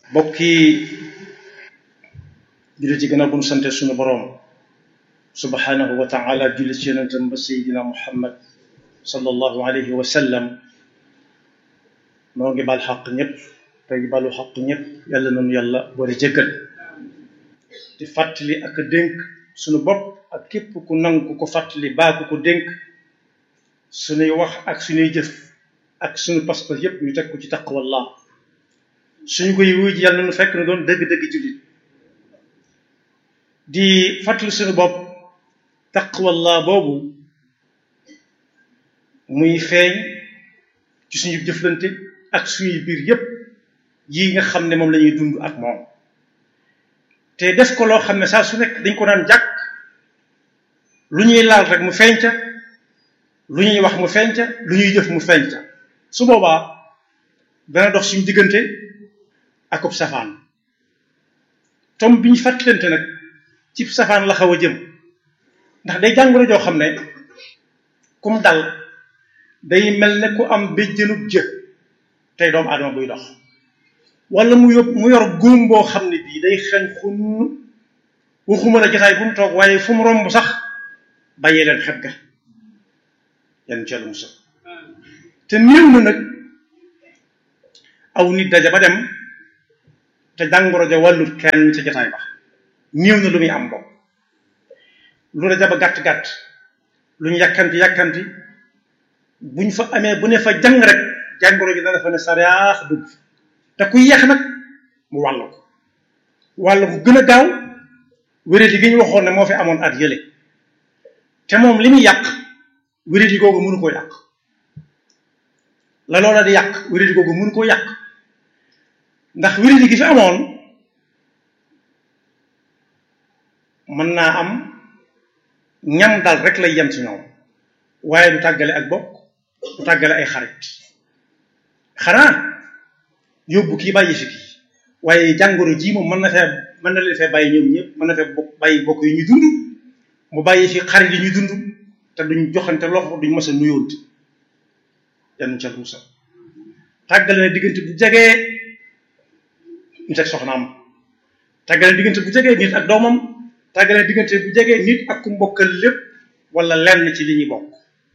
bokki jullit yi gën a bu nu sante suñu boroom subhanahu wa taala julli ci yonentam ba sayidina muhammad sallallahu alayhi wa sallam noo ngi bal xaq ñëpp tey balu xaq ñëpp yàlla nañu yàlla boole jéggal di fàttali ak dénk suñu bopp ak képp ku nangu ku ko fàttali baa ku ko dénk suñuy wax ak suñuy jëf ak suñu pas-pas yépp ñu teg ko ci taqwallah suñu koy wuy ji yàlla nañu fekk na doon dëgg-dëgg jullit di fàttali suñu bopp taqwallah boobu muy feeñ ci suñu jëflante ak suñuy biir yépp yi nga xam ne moom la ñuy dund ak moom te def ko loo xam ne saa su nekk dañ ko daan jàkk lu ñuy laal rek mu feeñ ca lu ñuy wax mu feeñ ca lu ñuy jëf mu feeñ ca su boobaa dana dox suñu diggante akub safaan tom bi ñu fàttalante nag ci safaan la xaw a jëm ndax day jàngoro joo xam ne kum dal day mel ne ku am béjjënub jë tey doomu aadama buy dox wala mu yób mu yor góom boo xam ne bii day xeeñ xunn waxuma la jotaay bu mu toog waaye fu mu romb sax bàyyee leen xet ga yan ci yàlla musal te néew na nag aw nit daja ba dem te jàngoro ja wàllut kenn ca jotaay ba néew na lu muy am bopp lu daja ba gàtt-gàtt lu ñu yàkkanti yàkkanti buñ fa amee bu ne fa jàng rek jàngoro ji dana fa ne sariyaax dugg te ku yeex nag mu wàll ko wàll ko gën a gaaw wéradi gi ñu waxoon ne moo fi amoon at yële te moom li muy yàq wéradi googu mënu koo yàq la loola di yàq wéradi googu mënu koo yàq ndax wéradi gi fi amoon mën naa am ñam dal rek lay yem ci ñoom waaye du tàggale ak bokk du tàggale ay xarit xanaa yóbbu kii bàyyi fi kii waaye jàngoro ji moom mën na fee mën na leen fee bàyyi ñoom ñëpp mën na fee bokk bàyyi bokk yi ñu dund mu bàyyi fi xarit yi ñu dund te duñ joxante loxo duñ mës a nuyoonte yan ca musa tàggale na diggante bu jegee nit ak soxnaam tàggale na diggante bu jegee nit ak doomam tàggale na diggante bu jegee nit ak ku mbokkal lépp wala lenn ci li ñuy bokk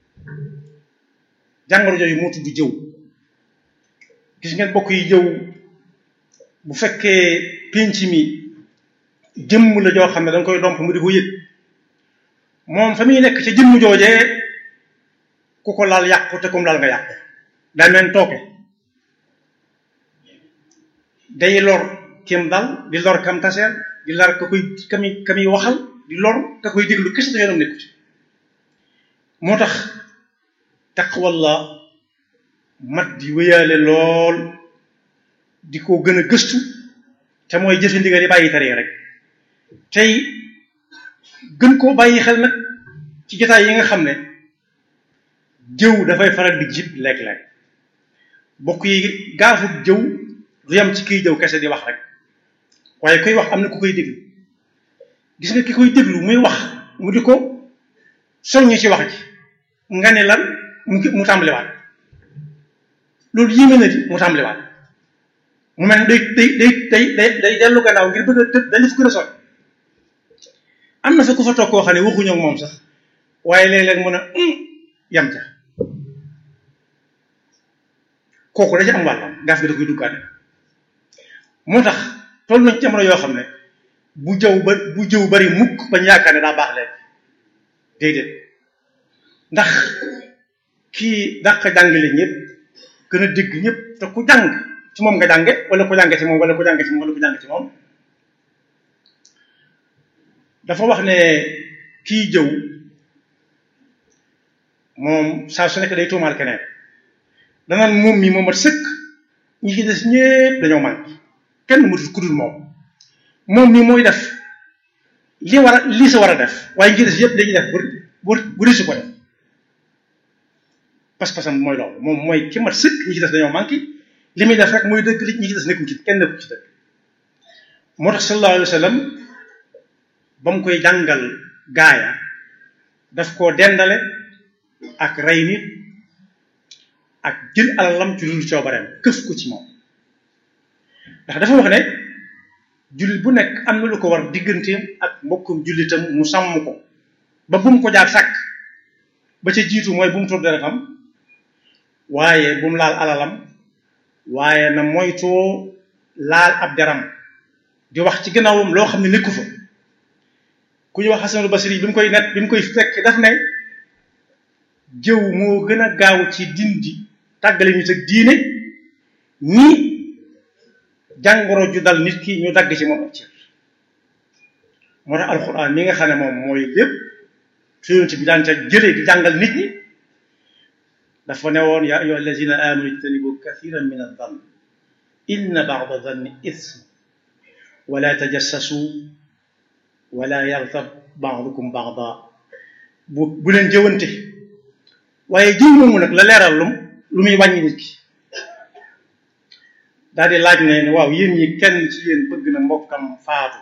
jàngoro jooju moo tudd jëw gis ngeen bokk yi jëw bu fekkee pénc mi jëmm la joo xam ne danga koy domp mu di ko yëg moom fa muy nekk ca jëmm joojee ku ko laal yàqu te kum laal nga yàqu daa meen tooke day lor kim dal di lor kam taseel di lor ka koy kami kami waxal di lor ka koy déglu kese da yoonam nekku ci moo tax taqwallah mat di wéyaale lool di ko gën a gëstu te mooy jëfe ndigal yi bàyyi tere rek tey gën koo bàyyi xel nag ci jotaay yi nga xam ne jëw dafay faral di jib léeg-léeg bokk yi gaafut jëw du yam ci kiy jëw kese di wax rek waaye koy wax am na ku koy déglu gis nga ki koy déglu muy wax mu di ko soññ ci wax ji nga ne lan mu mu tàmbaliwaat loolu yéeme na di mu tàmbaliwaat mu mel day day day day day day dellu gannaaw ngir bëgg a tëb dañu fu gën a sot am na fa ku fa toog koo xam ne waxuñoo moom sax waaye léeg-léeg mën a yam ca kooku da ci am wàllam gaaf gi da koy duggaat moo tax toll nañ ci jamono yoo xam ne bu jëw ba bu jëw bari mukk bañ yaakaar ne daa baax léegi déedéet ndax kii dàq jàngale ñëpp gën a dégg ñëpp te ku jàng ci moom nga jànge wala ku jànge ci moom wala ku jànge ci moom wala ku jànge ci moom dafa wax ne kii jëw moom saa su nekk day tuumaal keneen danaan moom mi moom mat sëkk ñi ci des ñépp dañoo manqué kenn matul ku dul moom moom mi mooy def li war a lii sa war a def waaye ñi ci des yépp dañuy def bu bu risu ko def pas-pasam mooy loolu moom mooy ki mat sëkk ñi ci des dañoo manqué li muy def rek mooy dëgg li ñi ci des nekkuñ ci kenn nekku ci dëgg moo tax sallallahu alayhi wa sallam ba mu koy jàngal gaaya daf koo dendale ak rey nit ak jël alalam ci lu coobareem këf ko ci moom ndax dafa wax ne jullit bu nekk am na lu ko war digganteem ak mbokkum jullitam mu sàmm ko ba bu mu ko jaar sàkk ba ca jiitu mooy bu mu tur deretam waaye bu mu laal alalam waaye na moytoo laal ab deram di wax ci gannaawam loo xam ne nekku fa ku ñu wax Hasanul Basri bi mu koy net bi mu koy fekk daf ne jëw moo gën a gaaw ci dindi tàggale nit ak diine ni jàngoro ju dal nit ki ñu dagg ci moom ak cër moo tax alxuraan mi nga xam ne moom mooy lépp su yonent bi daan ca jëlee di jàngal nit ñi dafa ne woon yaa ayyuha allazina amanu ijtanibu kathiran min adh-dhann inna ba'da dhanni ithm wala tajassasu wala yaghtab ba'dukum ba'da bu bu leen jëwante waaye jiw moomu nag la leeral lum lu muy wàññi nit ki daal di laaj ne waaw yéen ñi kenn ci yéen bëgg na mbokkam faatu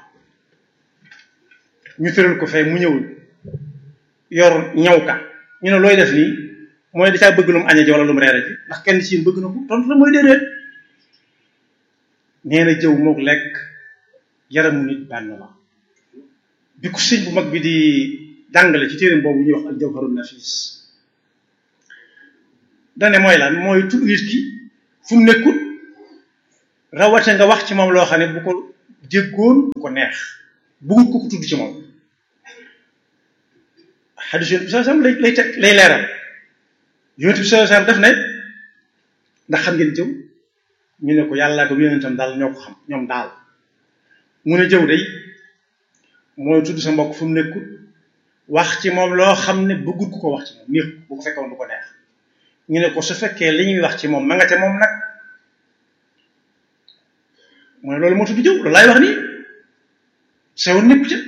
ñu tëral ko fee mu ñëwul yor ñaw ka ñu ne looy def nii mooy da caa bëgg lu mu añee ji wala lu mu reere ji ndax kenn ci yéen bëgg na ko tontu la mooy déedéet nee na jëw mook lekk yaramu nit benn la bi ko sëñ bu mag bi di jàngale ci téereem boobu ñuy wax al jawharun nafis dane mooy lan mooy tudd nit ki fu mu nekkut rawate nga wax ci moom loo xam ne bu ko jéggoon bu ko neex bëggut ko ko tudd ci moom xadis yonent bi sallallahu alayhi wasallam lay lay teg lay leeral yonent bi sallallahu alayhi wasallam def ne ndax xam ngeen jëw ñu ne ko yàllaa ko yonentam daal ñoo ko xam ñoom daal mu ne jëw day mooy tudd sa mbokk fu mu nekkut wax ci moom loo xam ne bëggut ku ko wax ci moom neex bu ko fekkoon du ko neex ñu ne ko su fekkee li ñuy wax ci moom ma nga ca moom nag mu ne loolu moo tudd jëw loolu laay wax nii sewoon nekku ca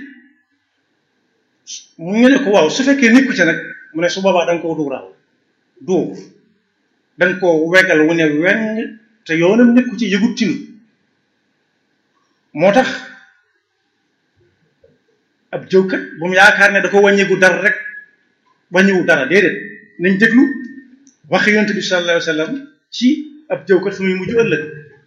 mu ñu ne ko waaw su fekkee nekku ca nag mu ne su boobaa da nga koo duural duur da nga koo wegal wu ne weng te yoonam nekku ci yëgut tinu moo tax ab jëwkat bu mu yaakaar ne da ko wàññigu dara rek wàññiwu dara déedéet nañ déglu wax yonent bi sallallahu alayhi wa sallam ci ab jëwkat fu muy mujj ëllëg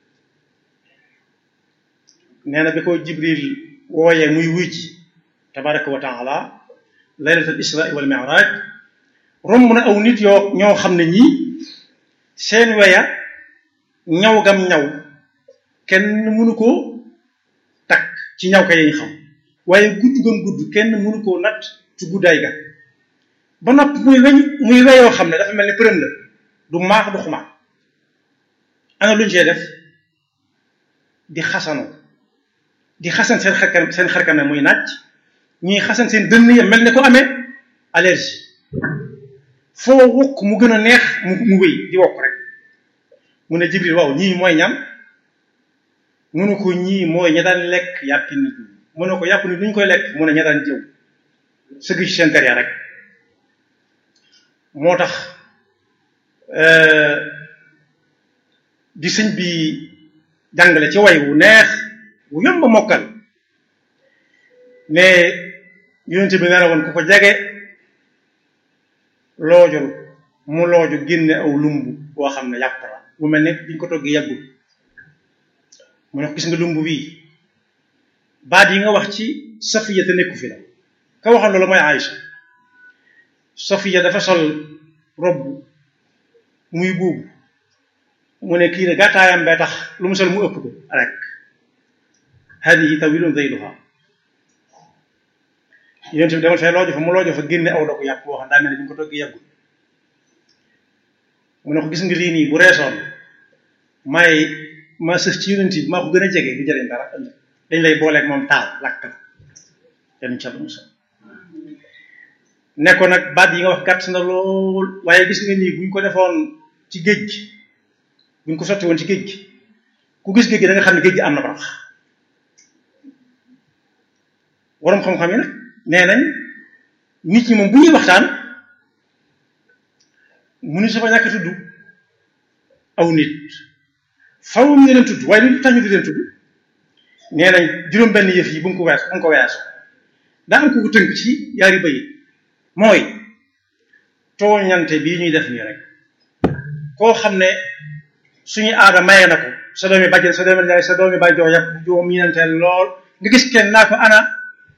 nee na bi ko jibril wooyee muy wuy ji tabaraka wa taala laylatul isra wal mi'raj romb na aw nit yoo ñoo xam ne ñii seen weya ñaw gam ñaw kenn mënu koo takk ci ñaw ka yañ xam waaye gudd gam gudd kenn mënu koo natt ci guddaay ga ba nopp muy weñ muy weyoo xam ne dafa mel ni përëm la du maax du xumaat ana luñ see def di xasanoo di xasan seen xarkanam seen xarkanam muy naaj ñuy xasan seen dënn ya mel ne ko amee allergie foo wokk mu gën a neex mu mu wéy di wokk rek mu ne Jibril waaw ñii mooy ñam mu ne ko ñii mooy ña daan lekk yàppi nit ñi mu ne ko yàpp nit ñu koy lekk mu ne ña daan jëw sëgg ci seen der ya rek moo tax di sëñ bi jàngale ci way wu neex wu yomb a mokkal ne yonent bi nee na woon ku ko jege loojul mu looju génne aw lumb boo xam ne yàpp la bu mel ne biñ ko toggee yàggul mu ne ko gis nga lumb bii baat yi nga wax ci safiya te nekku fi la ka waxoon loolu mooy Aïcha safiya dafa sol robb muy buubu mu ne kii ne gàttaayam bee tax lu mu sol mu ëpp ko rek hadihi tawilun zayluha yonent bi demal fee loojo fa mu loojo fa génne aw dogu yàpp boo xam daa mel ne bi ñu ko toggee yàggul mu ne ko gis nga lii nii bu reesoon may ma sëf ci yonent bi maa ko gën a jege du jëriñ dara ëllëg dañ lay booleeg moom taal lakk la yàlla incha allah musal ne ko nag baat yi nga wax gàtt na lool waaye gis nga nii buñ ko defoon ci géej gi buñ ko sotti woon ci géej gi ku gis géej gi da nga xam ne géej gi am na barax waroom xam-xam yi nag nee nañ nit ñi moom bu ñuy waxtaan mu ni safa ñàkk tudd aw nit faw ñu leen tudd waaye lu tax ñu di leen tudd nee nañ juróom benn yëf yi bu nga ko wees bu nga ko weesu daa am ko ko tënk ci yaari bayit mooy tooñante bii ñuy def nii rek koo xam ne suñu aada maye na ko sa doomi bàjjen sa doomi yaay sa doomi bàjjoo yàpp joo miinanteel lool nga gis kenn naa ko ana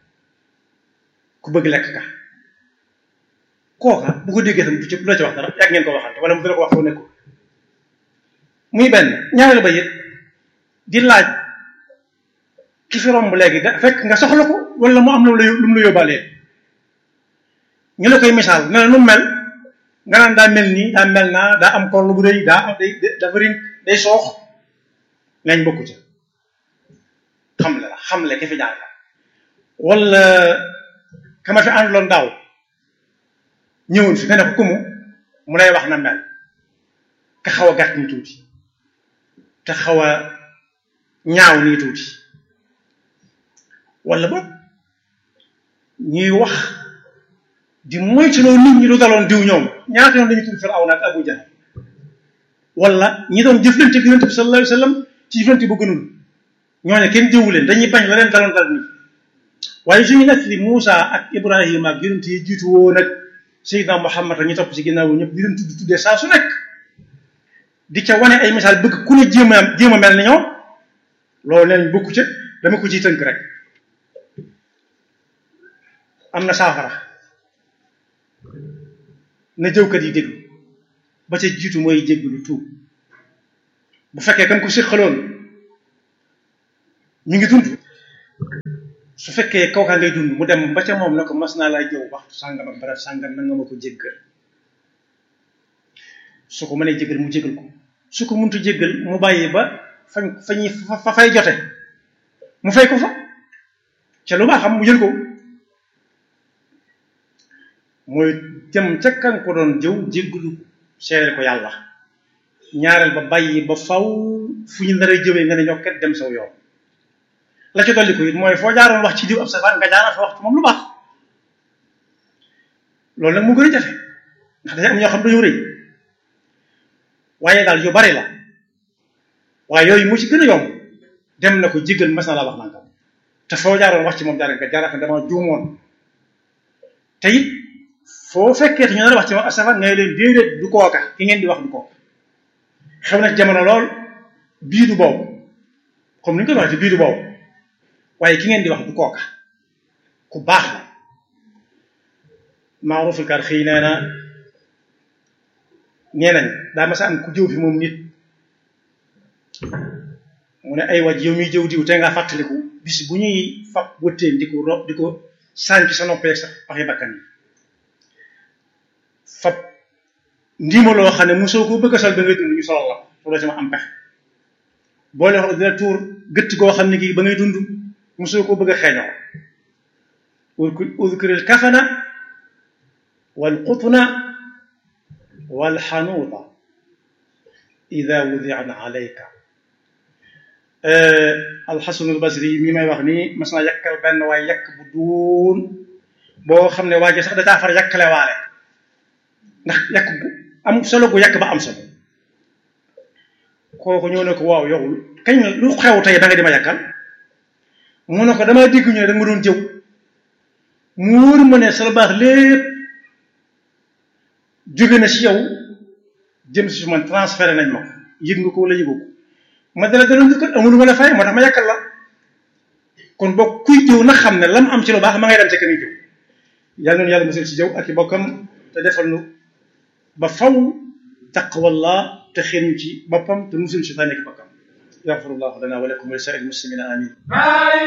ku bëgg lekk ka kooka bu ko déggee tam du ci du la ci wax dara yàgg ngeen ko waxante wala mu dina ko wax foo nekkul muy benn ñaareel ba it di laaj ki fi romb léegi da fekk nga soxla ko wala mu am lu lu mu la yóbbaalee ñu la koy misaal ne la nu mel nga naan daa mel nii daa mel naa daa am korlu bu rëy daa am day dafa rin day soox ngañ bokku ca xamle la xamle ki fi jaar la wala kama fi ànduloon daaw ñëwoon fi nga ne ko kumu mu lay wax na mel ka xaw a gàtt ni tuuti te xaw a ñaaw nii tuuti wala boog ñuy wax di moytuloo nit ñi lu daloon diw ñoom ñaata yoon dañuy tudd Firawna ak Abu Jahl wala ñi doon jëflante ak Yonent bi sallallahu alayhi wa sallam ci jëflante bu gënul ñooñu kenn diwu leen dañuy bañ la leen daloon dal nii waaye suñu nekk li Muusa ak Ibrahima ak yonent yi jiitu woon ak Seydina Muhammad ak ñu topp ci ginnaaw ñëpp di leen tudd tuddee saa su nekk di ca wane ay misaal bëgg ku ne jéem a jéem a mel ni ñoom loolu leen bokku ca dama ko ciy tënk rek am na saafara na jëwkat yi déglu ba ca jiitu mooy jéggalu tuub bu fekkee kam ko séqaloon ñu ngi dund su fekkee kawkaa ngay dund mu dem ba ca moom ne ko mas naa laa jëw waxtu sàngam ak barab sàngam na nga ma ko jéggal su ko mënee jéggal mu jéggal ko su ko muntu jéggal mu bàyyi ba fañ fañuy fa fay jote mu fay ko fa ca lu baax xam mu jël ko mooy jëm ca kan ko doon jëw jéggalu seereel ko yàlla ñaareel ba bàyyi ba faw fu ñu nar a jëwee nga ne ñokket dem saw yoon la ci dolli ko it mooy foo jaaroon wax ci diw ab safaan nga jaaraat fa wax ci moom lu baax loolu nag mu gën a jafe ndax dañu am ñoo xam dañoo rëy waaye daal yu bari la waaye yooyu mu ci gën a yomb dem na ko jéggal mas na laa wax nangam te foo jaaroon wax ci moom jaar nga jaaraat fa dama juumoon te it foo fekkee te ñu nar a wax ci moom ab safaan nga leen déedéet du kooka ki ngeen di wax du kooka xew na jamono lool bii du boobu comme ni ñu koy waxee ci bii du boobu waaye ki ngeen di wax du kooka ku baax la maaruful kar xëy nee na nee nañ daa masa am ku jëw fi moom nit mu ne ay waj yow miy jëw diw te nga fàttaliku bis bu ñuy fab wëtteen di ko rob di ko sànki sa noppee sa waxi bakkan yi fab ndiima loo xam ne mosoo ko bëgg a sol ba ngay dund ñu solal la ko loo ci ma am pexe boole wax dina tuur gëtt goo xam ne kii ba ngay dund mosoo ko bëgg a xeeñoo udkuril kafana wal qutna wal xanuuta ida wudian alayka alxasanul basri mi may wax nii mas naa yàkkal benn waaye yàkk bu duun boo xam ne waa ji sax da caa far yàkkale waale ndax yàkk gu am solo gu yàkk ba am solo kooku ñëw ne ko waaw yow kañ lu xew tey da nga di ma yàkkal mu ne ko damaa dégg ñu ne da nga ma doon jëw mu wóor ma ne sa baax lépp jóge na ci yow jëm si man transféré nañ ma ko yëg nga ko wala yëgoo ko ma dala daloon njëkkal amul ma la fay moo tax ma yàkkal la kon boo kuy jëw na xam ne lam am ci lu baax ma ngay dem ca ka muy jëw yàlla noonu yàlla musal ci jëw ak i bokkam te defal nu ba faw taqwallah te xëy ci boppam te musul ci tànn ak bokkam yaxfirullahu lana wa lakum wa li saa'il muslimina amin